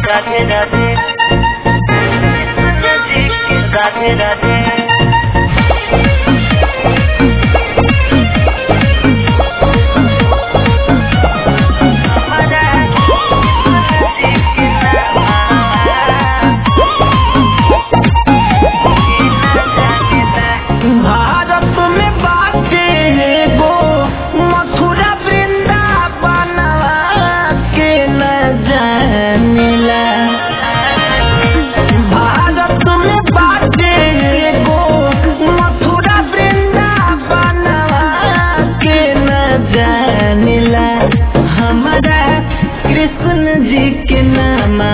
राधे राधे राधे राधे भारत में बाटे एगो मथुरा वृंदावन के न जानिला भारत में बाटे एगो मथुरा वृंदावन के न जानिला हमारा कृष्ण जी के नामा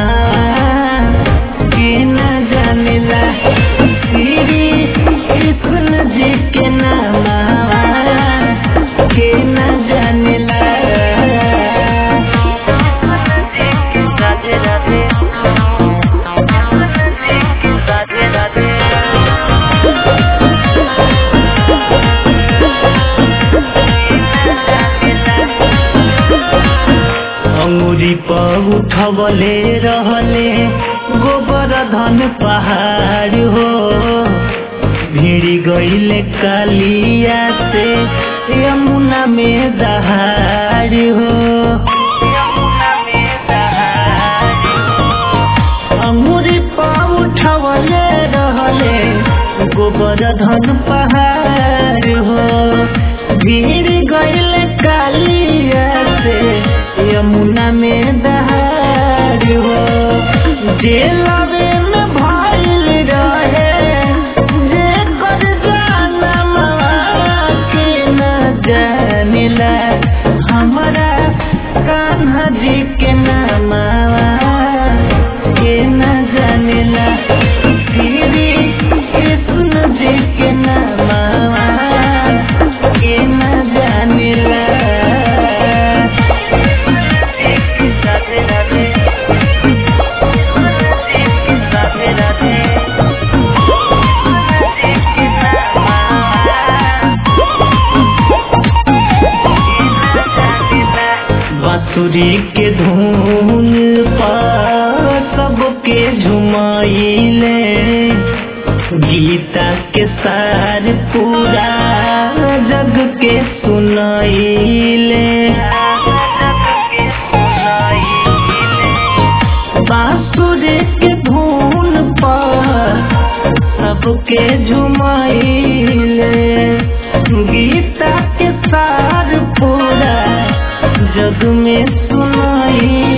के न जानिला श्री कृष्ण जी के नामा के न जानिला राधे राधे राधे राधे अंगुरी पर उठवले रहले गोबर धन पहाड़ हो भिड़ी गईले कालिया से यमुना में दहाड़ हो अंगुरी पर उठवले रहले गोबर धन पहाड़ हो भीड़ गईल कालिया से यमुना में दहाड़ हो जेलवे में भइल रहे जे कर जानम के न जानिला हमरा कान्हा जी के नामा के न जानिला श्री कृष्ण जी के नामा के न जानिला राधे राधे राधे राधे बांसुरी के धुन पर सबके झुमाइले गीता के सार पूरा जग के सुनाइले बांसुरी के धुन पर सबके झुमाइले गीता के सार पूरा जग में सुनाई